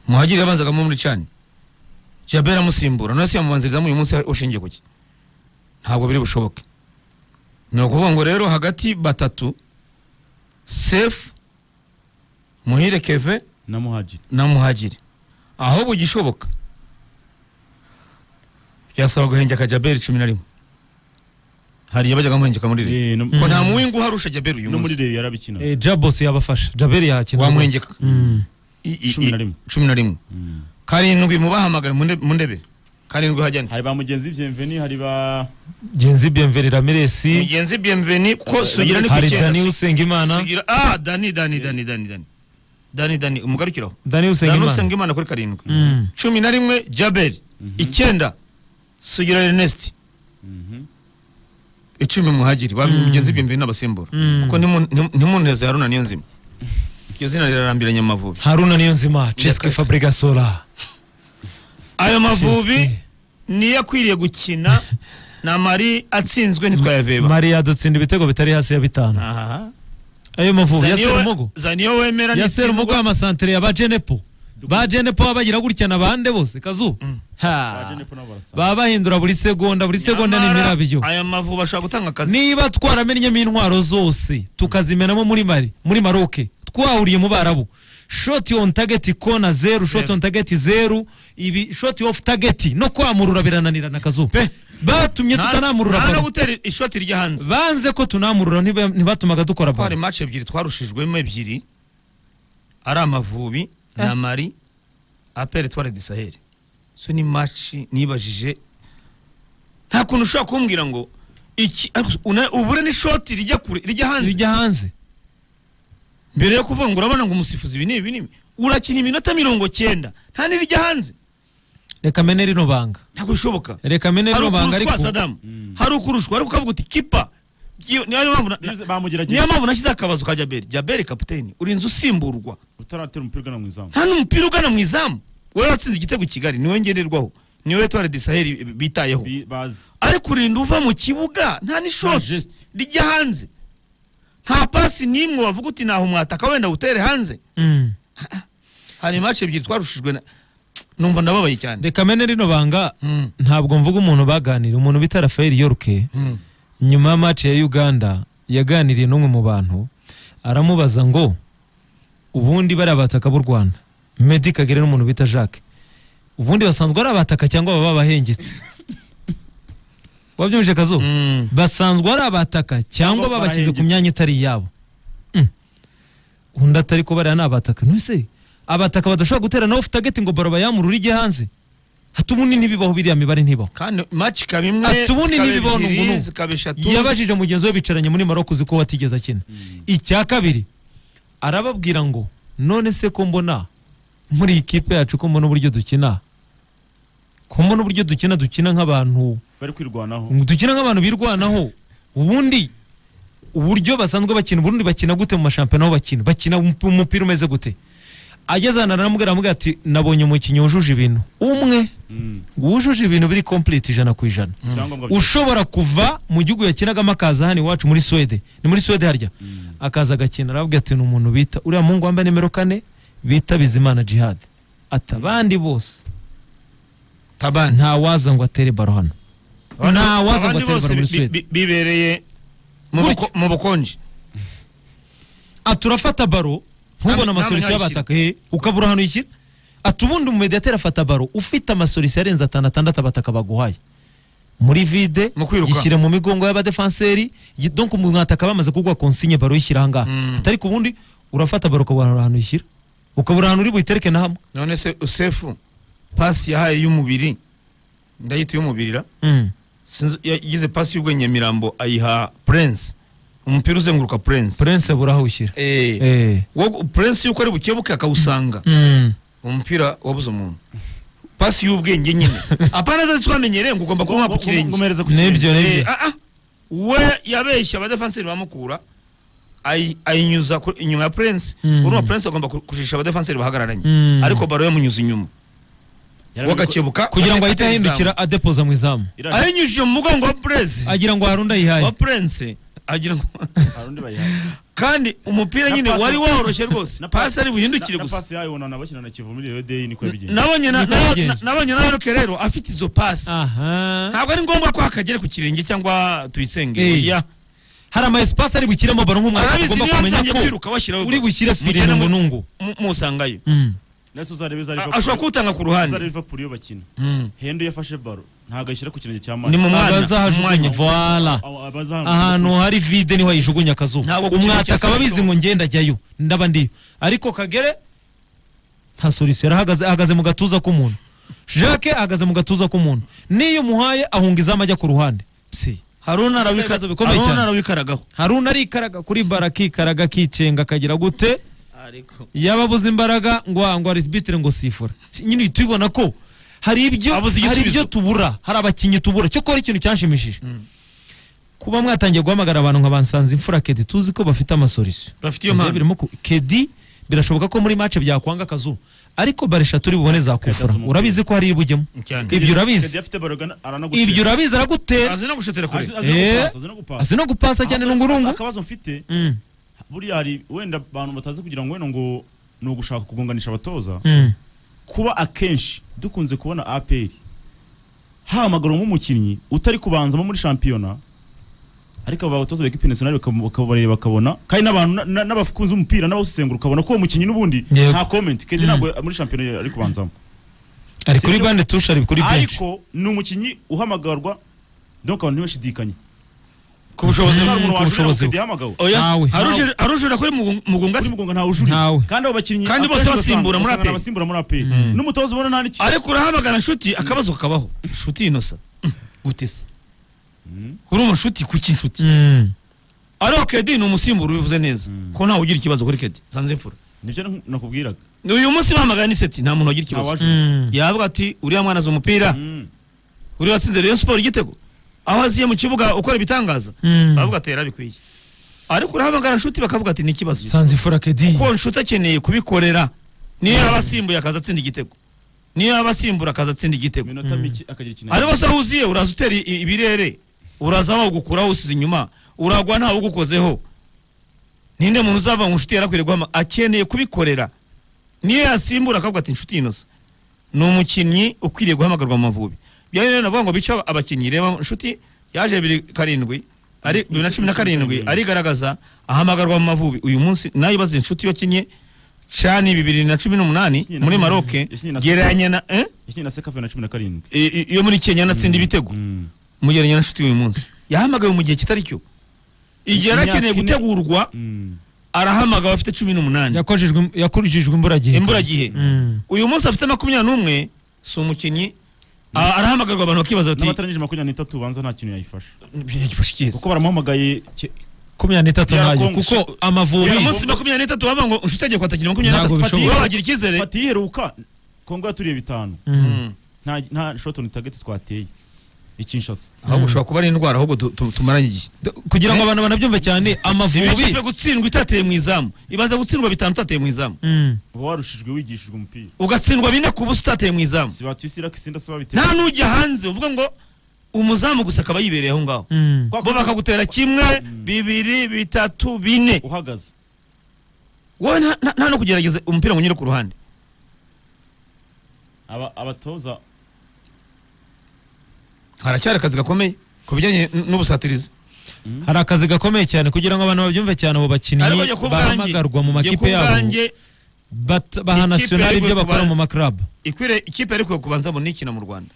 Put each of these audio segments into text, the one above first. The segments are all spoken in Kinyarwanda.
muhagire yabanzagamo muri cani jabera amusimbura nawe se yamubanzirizamo uyu munsi ushingiye ku ki ntabwo biri bushoboke ni ukuvuga ngo rero hagati batatu sefu muhire keve na muhagiri na muhagiri aho bugishoboka byasaba guhengeka jaberi cumi na rimwe hariya bajyaga bamuhengeka muri rege Eh, no- ko nta muwingu uharusha jaberi uyu no muri munsi reyo yarabikina Eh, jabos yabafasha jaberi yakina Wamuhengeka. rwose. Mm. I- i- cumi na i- rimwe. cumi na rimwe Mm. karindwi mu bahamagaye mu nde- mu ndebe karindwi hajyane hari ba mugenzi byemveni hari ba genzi bienveni ramiresi mugenzi bienveni ko sugira ni ku hari icyenda, dani su- usengimana sugira ah dani dani dani dani dani dani dani umugarukiraho dani dani usengimana usenga imana kuri karindwi Mm. cumi na rimwe jaberi icyenda sugira ernest Mhm. icumi muhagiri ba mugenzi bienveni n'abasimbura Mm. kuko ntimu- ntimu- ntimuneze haruna niyo nzima iryo zina rirarambiranye amavubi haruna niyo nzima ceske Nyakare. fabrigasora ayo mavubi niyo akwiriye gukina na mari atsinzwe ntitwayaveba mariya dutsinda ibitego bitari hasi ya bitanu Aha. ayo mavubi ya Zaniyo- serumogo zaniyo wemera ya serumogo n'itsindwa y'amasantere ya bajenepo bajenepo baba bagira gutya na bande bose kazu Baje Ha. niko nabo barasa. baba bahindura buri segonda buri segonda ni Nyamara, imirabyo aya mavubi ashobora gutanga akazi niba twaramenyemo intwaro zose tukazimenamo muri mari muri maroke twahuriye mu barabu shoti on target kona zeru shoti on target zeru ibi shoti off target no kwamurura birananirana akazuba batumye Nta- tutanamurura nta no baro gutera ishoti rya hanze banze ko tunamurura ntiba- ntibatumaga dukora ko hari baro match ebyiri twarushijwemo ebyiri ari amavubi na mari apere tware disaheli so ni match nibajije nta kuntu ushobora kumbwira ngo iki ariko una- ubure ni shoti rijya kure rijya hanze rijya hanze mbere yo kuvuga ngo urabona ngo umusifuzi ibi ni ibi ni ibi urakina iminota mirongo cyenda nta n'irijya hanze reka mene rino banga ntabwo bishoboka reka mene hari rino banga ukurushwa ariko sadamu hari ukurushwa ariko ukavuga uti kipa Iyo- niyo mpamvu na- Niyo- niyo bamugerageje mpamvu nashyize akabazo ka jaberi jaberi kapiteni urinze usimburwa utaratera umupira ugana mu izamu nta n'umupira ugana mu izamu wowe watsinze igitego i kigali niwe ngererwaho niwe wetwara disaheli bitayeho Bi- bazi ariko urinda uva mu kibuga nta Nta n'ishoti geste. rijya hanze nta pasi n'imwe wavuga uti naho umwataka wenda utere hanze Mm. hari imaci ebyiri twarushijwe na numva ndababaye cyane reka mene rino banga Mm. ntabwo mvuga umuntu baganira umuntu bita rafael yoruke Mm. nyuma ya match ya uganda yaganiriye n'umwe mu bantu aramubaza ngo ubundi bariya bataka b'u rwanda meddy kagere n'umuntu bita jacques ubundi basanzwe ari abataka cyangwa baba bahengetse wabyumvise kazo Mm. basanzwe ari abataka Cyangwa cyangwa babashyize ku barahengetse. myanya itari iyabo Mm. undi atari ko bariya ni abataka ntuse abataka badashobora gutera nawe ufite agati ngo baro bayamurure ijye hanze hata ubundi ntibibaho biriya mibare ntibaho kandi imaci ikaba imwe Ati, ubundi zikaba n'ibibona ebyiri, umuntu. zikaba eshatu yabajije mugenzi we bicaranye muri maroko uzi ko watigeze akina icya kabiri arababwira ngo none se ko mbona muri ikipe yacu ko mbona uburyo dukina ko mbona uburyo dukina dukina nk'abantu bari kwirwanaho dukina nk'abantu birwanaho ubundi uburyo basanzwe bakina ubundi bakina gute mu mashampiyona aho bakina bakina umup- umupira umeze gute ageze ahantu aramubwira aramubwira ati nabonye umukinnyi wujuje ibintu umwe Mm. wujuje ibintu biri complete ijana ku ijana Ibyangombwa byose. ushobora kuva mu gihugu yakinagamo akaza hano iwacu muri Suwede ni muri Suwede harya akaza agakina aravuga ati ni umuntu bita uriya muhungu wambaye nimero kane bita Bizimana Jihad ati abandi bose tabani nta waza ngo atere baro hano nta waza ngo abandi atere bose baro muri bi- Suwede bi- bibereye mu Gutyo. buko- mu bukonje ati urafata baro Nta- ntubone nta amasorisi munyayishyira. y'abataka eh, ukabura hano ikira ati ubundi umumediateri afata baro ufite amasorisi arenze atanu atandatu abataka baguhaye muri vide Mu kwiruka. yishyira mu migongo y'abadefanseri yi- donc mu mwataka bamaze kuguha konsigne baro yishyira ahangaha Mm. atari ku bundi urafata baro ukabura ahantu yishyira ukabura ahantu uri buyitereke na hamwe none se usefu pasi yahaye y'umubiri ndayita iy'umubirira Sinzi- yagize pasi y'ubwenge mirambo ayiha prince umupira uzenguruka prince prince abura aho awushyira Eh, Eh. wo- prince yuko ari bukebuke akawusanga Mm. umupira wabuze umuntu pasi y'ubwenge nyine apana zazi twamenyereye ngo ugomba Ngo- kubona ku ngo- ngo kirenge umuhereze ku kirenge. nibyo Eh, nibyo ah, ah. we yabeshya abadefanseri bamukura ayi- ayinyuza ku- inyuma ya prince Mm. urumva prince agomba ku- kujisha abadefanseri bahagararanye Mm. ariko baro yamunyuze inyuma Yarabiko- wagakebuka kugira ngo ate- ahite atera izamu. ahindukira adepoza mu izamu Iraje- ayinyujije mu mugongo wa prince agira ngo harunda ayihaye wa prince agira ngo hari undi bayihaye kandi umupira Na nyine pasi- wari woroshye rwose Na pasi- pasi ari buhindukire na- na gusa pasi yayo ubona nabakina na Kivu muri Reyo niko yabigenje nabonye na- Niko na- na- yabigenje. nabonye na Roke rero afite izo pasi aha ntabwo ari ngombwa ko hakagera ku kirenge cyangwa tuyisenge Eh. oya hari ama espace ari bushyiremo baro nk'umwaka arabizi tugomba niba kumenya atangiye ko kwiruka washyiraho uri bushyire fire mugena nungu mu- nungu mu- musangayo Mm. nese uzarebe A- za ashobora Liverpool kuwutanga ku za ruhande Liverpool iyo bakina Mm. Henry yafashe baro ntabwo ayishyira ku kirenge cya ni Mane mu mwanya abazahajugunya umwanya. voila Abo- abazahamwe- ahantu hari vide niho ayijugunya akazuba Ntabwo ku kibuga cya umwataka babizi Sabato. ngo ngenda ajyayo ndaba ndiyo ariko kagere nta solisiyo yarahagaze ahagaze mu gatuza k'umuntu jacques ahagaze mu gatuza k'umuntu n'iyo umuhaye ahunga izamu ajya ku ruhande si haruna Ibibazo bikomeye cyane. arawikaraga haruna arikaraga kuri bara akikaraga akicenga akagira gute yaba abuze imbaraga ngo ngo arisibitire ngo sifura nyine uhita ubibona ko hari ibyo Abuze hari igisubizo. ibyo tubura hari abakinnyi tubura cyo kuba ari ikintu cyanshimishije kuba mwatangiye guhamagara abantu nka bansanze imfura kedi tuzi ko bafite amasolisiyo bafite iyo mpamvu birimo ku- kedi birashoboka ko muri match byakwanga akazuba ariko bare eshatu uri bubone zakufura Kedi azi urabizi ko hari iribujyemo cyane ibyo Kedi urabizi afite baro gana- aranagutera. ibyo urabizi aragutera azi no gushotera kure Azi- azi no Eh. gupasa, azi no gupasa. azi no gupasa cyane nungurungu akabazo mfite Mm, buriya hari wenda abantu batazi kugira ngo wenda ngo ni ugushaka kugonganisha abatoza mm. kuba akenshi dukunze kubona APR hamagaramo umukinnyi utari kubanzamo muri shampiyona ariko aba batoza bekipe nationale bakab- bakabareba bakabona kandi n'abantu na- na- n'abakunzi b'umupira n'abawusengura ukabona ko uwo mukinnyi n'ubundi Yego. nta comment kedi ntabwo muri shampiyona ari kubanzamo ari Si kuri byo- bande tushe ari kuri benshi ariko ni umukinnyi uhamagarwa donc abantu ntibashidikanye ku bushobozi Mm, umuntu ku wajurira ngo bushobozi. Kedi yahamagawe oya Ntawe. Harujura- harujura kuri mugunga kuri mugonga ntawujurira Ntawe. kandi abo bakinnyi Kandi bose akenshi basimbura muri usanga- usanga APR. abasimbura muri APR n'umutoza ubona nta n'iki ariko urahamagara nshuti akabazo kakabaho nshuti inosa gutesa urumva nshuti kuki nshuti Mm. ariko kedi ni umusimbura ubivuze neza ko ntawe ugira ikibazo kuri kedi sanze mfura nibyo naku- nakubwiraga uyu munsi bahamagara n'iseti nta muntu wagira nta ikibazo wajurira yavuga ati uriya mwana azi umupira Mm. uriya watsinze Rayon Sport igitego aho aziye mu kibuga ukora ibitangaza Mm. bavuga ati yarabikwiye ariko urahamagara nshuti bakavuga ati ni ikibazo sanze imfura kedi kuko nshuti akeneye kubikorera niyo yaba asimbuye akaza atsinda igitego niyo yaba asimbura akaza atsinda igitego minota mike akagira ikintu ariko se aho uziye uraza utera i- ibirere uraza bawugukuraho usize inyuma uragwa ntawe ugukozeho ninde muntu uzava ngo inshuti yarakwiye guhama akeneye kubikorera niyo yasimbura akavuga ati inshuti inosa ni umukinnyi ukwiriye guhamagarwa mu mavubi byari rero navuga ngo bice abakinnyi reba inshuti yaje bibiri karindwi ari bibiri na cumi na karindwi arigaragaza ahamagarwa mu mavubi uyu munsi nayo ibaze inshuti yakinnye cani bibiri na cumi n'umunani Yakinnye na muri Senegal. maroke Yakinnye na Senegal. gereranya na eh? ikintu na sekafe na cumi na karindwi I- i- iyo muri kenya natsinda ibitego mugereranya n'inshuti uyu munsi yahamagawe mu gihe kitari cyo igihe yari akeneye Imyaka ine. gutegurwa arahamagawe afite cumi n'umunani Yakojejwe- yakurijijwe imburagihe imburagihe uyu munsi afite makumyabiri n'umwe si umukinnyi a- arahamagarwa abantu bakibaza bati n'abatarangije makumyabiri n'itatu banza nta kintu yayifasha "Yagifashe icyiza." kuko baramuhamagaye ke- makumyabiri n'itatu Yara ntayo Congo. kuko uyu amavubi munsi makumyabiri n'itatu bavuga ngo inshuti agiye kwatakira makumyabiri Ntabwo n'atatu bishoboka. Wowe wagira icyizere fata iheruka kongo yaturiye bitanu nta nta shotoni tageti twateye ikinshasa ahubwo ushobora kuba ari indwara ahubwo tu- tu- tumaranye igihe kugira ngo abantu banabyumve cyane amavubi ikipe gutsindwa itateye mu izamu ibaza gutsindwa bitanu utateye mu izamu Mm. uba warushijwe wigishijwe umupira ugatsindwa bine ku busa utateye mu izamu si batuyisira ko isinda se babitera nta n'ujya hanze uvuga ngo umuzamu gusa akaba yibereye aho ngaho Mm. bo bakagutera kimwe bibiri bitatu bine uhagaze wowe nta- nta nta no kugerageza umupira ngo unyure ku ruhande Aba- abatoza haracyari akazi gakomeye ku bijyanye n- n'ubusatirizi hari akazi gakomeye cyane kugira ngo abantu babyumve cyane abo bakinnyi njye ku bwanjye- bahamagarwa mu njye ku makipe yabo bwanjye, bat- baha Ikipe nationali yari ibyo gukubara- bakora mu maklabu ikwire- ikipe yari ikwiye kubanzamo nikina mu rwanda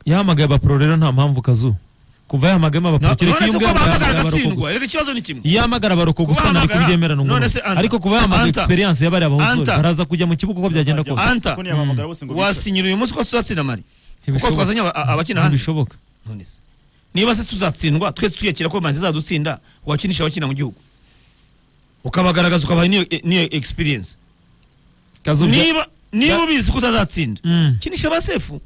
yahamagaye abapuro rero nta mpamvu kazu kuva yahamagayemo abapuro kereka iyo se ko ubwabo bahamagara yahamagara baroko agatsindwa gusa reka ikibazo ni kimwe iyo ahamagara baroko gusa Kubahamagara, nari kubyemerana none umuntu se Anta. ariko kuba yahamagaye Anta. experience y'abari abahuzori Anta. baraza kujya mu kibuga uko byagenda bazajya- kose Anta. kuko ntiyabahamagara bose ngo bicare. wasinyira uyu munsi ko tuzatsinda mari kuko Ntibishoboka. twazanye aba- abakina hanze ntibishoboka None se, niba se tuzatsindwa twese tuyakira ko manzi izadutsinda wakinisha abakina mu gihugu ukabagaragaza ukabaha n'iyo n'iyo experience kazu niba niba ubizi ko utazatsinda Mm. kinisha abasefu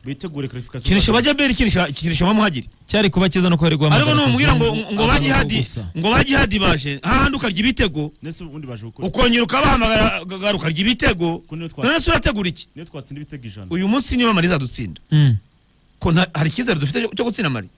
bitegure clarification kinisha abajaberi kinisha kinisha abamuhagiri cyari kuba cyiza no kwari guhamagara ariko numubwira ngo Kazungu, ngo ba abaroko jihadi gusa. ngo ba jihadi baje hahandi ukarya ibitego nese ubundi baje gukora ukongera ukabahamagara ga- ukarya ibitego kuko niyo twa- none se urategura iki niyo twatsinda ibitego ijana uyu munsi niba mari izadutsinda Mm. ko nta- hari icyizere dufite cyo- cyo gutsinda mari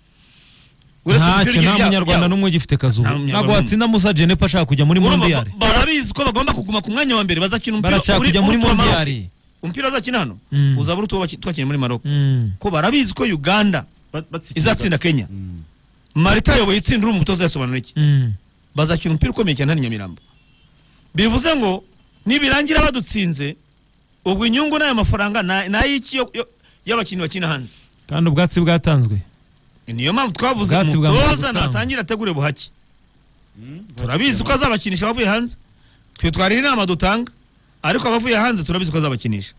uretse ntacyo ibipira nta bya- munyarwanda byabo. n'umwe ugifite Nta kazuba munyarwanda ntabwo n'umwe. watsinda musa jenepa ashaka kujya muri Urumva mondiyari ba- barabizi ko bagomba kuguma ku mwanya wa mbere bazakina umupira barashaka uri- kujya muri uri tuwa Maroc. mondiyari umupira bazakina hano Mm. uzaba uri twakina muri Maroc Mm. ko barabizi ko Uganda Bat- batsikiriza. izatsinda Kenya Mm. Marita ayoboye itsinda uri umutoza yasobanura iki Mm. bazakina umupira ukomeye cyane hano i Nyamirambo bivuze ngo nibirangira badutsinze ubwo inyungu n'aya mafaranga na- ni ay'iki yo- yo- y'abakinnyi bakina hanze kandi ubwatsi bwatanzwe niyo mpamvu twavuze Ubwatsi bwa umutoza Musa Gutanga. natangira ategure buhake Mm, turabizi ko azabakinisha abavuye hanze twe twari inama dutanga ariko abavuye hanze turabizi ko azabakinisha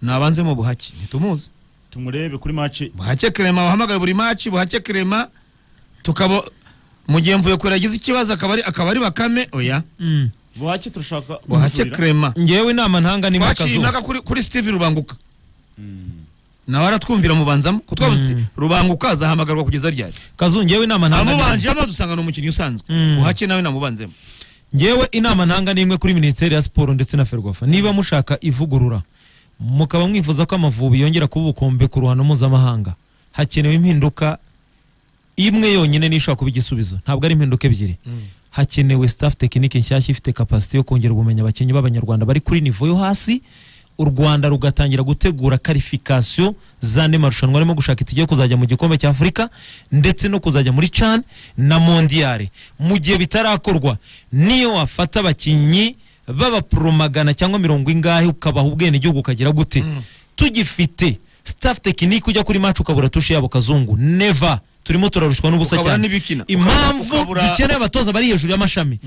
nabanzemo buhake ntitumuzi tumurebe kuri match buhake kerema wahamagaye buri maci buhake kerema tukaba mu gihe mvuye kure yagize ikibazo akaba ari akaba ari bakame oya Mm. buhake turashaka buhake kumujurira. kerema ngewe inama ntanga ni twaciye kazuba impaka kuri, kuri steve rubanguka Mm. nawe aratwumvira mubanzamo ko twavuze Mm. rubanguka azahamagarwa kugeza ryari kazu ngewe inama ntanga ni- amubanje amadusanga ni umukinnyi usanzwe Mm. buhake nawe namubanzemo ngewe inama ntanga ni imwe kuri minisiteri ya siporo ndetse na ferwafa niba mushaka ivugurura mukaba mwifuza ko amavubi yongera kuba ubukombe ku ruhando mpuzamahanga hakenewe impinduka imwe yonyine niyo ishobora kuba igisubizo ntabwo ari impinduka ebyiri hakenewe staff tekinike nshyashya ifite kapasite yo kongera ubumenyi abakinnyi b'abanyarwanda bari kuri nivo yo hasi u rwanda rugatangira gutegura karifikasiyo z'andi marushanwa arimo gushaka itike yo kuzajya mu gikombe cya afurika ndetse no kuzajya muri can na mondiyare mu gihe bitarakorwa niyo wafata abakinnyi b'abapuro magana cyangwa mirongo ingahe ukabaha ubwenegihugu ukagira gute tugifite staff tekinike ujya kuri maci ukabura tushe yabo kazungu neva turimo turarushwa n'ubusa Ukabura cyane n'ibikina. impamvu Ukabura- dukeneye dukeneye abatoza bari hejuru y'amashami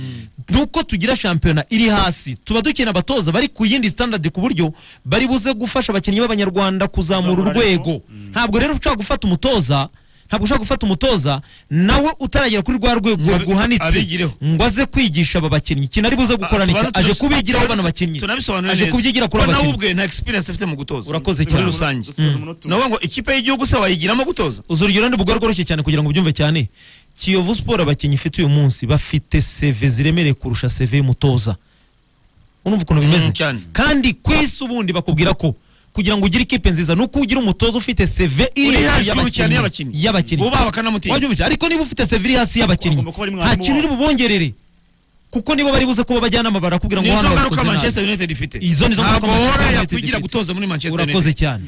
nuko tugira shampiyona iri hasi tuba dukeneye abatoza bari ku yindi standard ku buryo bari buze gufasha abakinnyi b'abanyarwanda kuzamura Kuzamura urwego ntabwo rero ushobora gufata umutoza ntabwo ushobora gufata umutoza nawe utaragera kuri rwa rwego Ngo abi- ruguhanitse abigireho. ngo aze kwigisha aba bakinnyi ikintu ari buze gukora nicyo Tubanza aje tunas- kubigiraho bano bakinnyi tunabisobanure aje neza. kubyigira Ko kuri aba nawe bakinnyi ubwe nta experience afite mu gutoza Urakoze muri cyane. rusange Dusigaje umunota umwe. navuga ngo ikipe y'igihugu se wayigiramo gutoza uzi urugero ndi bugore rworoshye cyane kugira ngo ubyumve cyane kiyovu siporo abakinnyi ifite uyu munsi bafite seve ziremereye kurusha seve y'umutoza urumva ukuntu bimeze Mm, cyane. kandi ku isi ubundi bakubwira ko kugira ngo ugire ikipe nziza nuko ugira umutoza ufite seve iri Uri hejuru hejuru cyane y'abakinnyi y'abakinnyi. y'abakinnyi Bubaha bakanamutinya. Wajya ubica. ariko niba ufite seve iri hasi y'abakinnyi Agomba kuba ari mwarimu nta kintu uri bubongerere kuko nibo bari buze kuba abajyanama barakubwira ngo nizo hano ngaruka babikoze nabi manchester united ifite Izo nizo ngaruka ntabwo Manchester wora United yakwigira ifite. gutoza muri manchester united urakoze cyane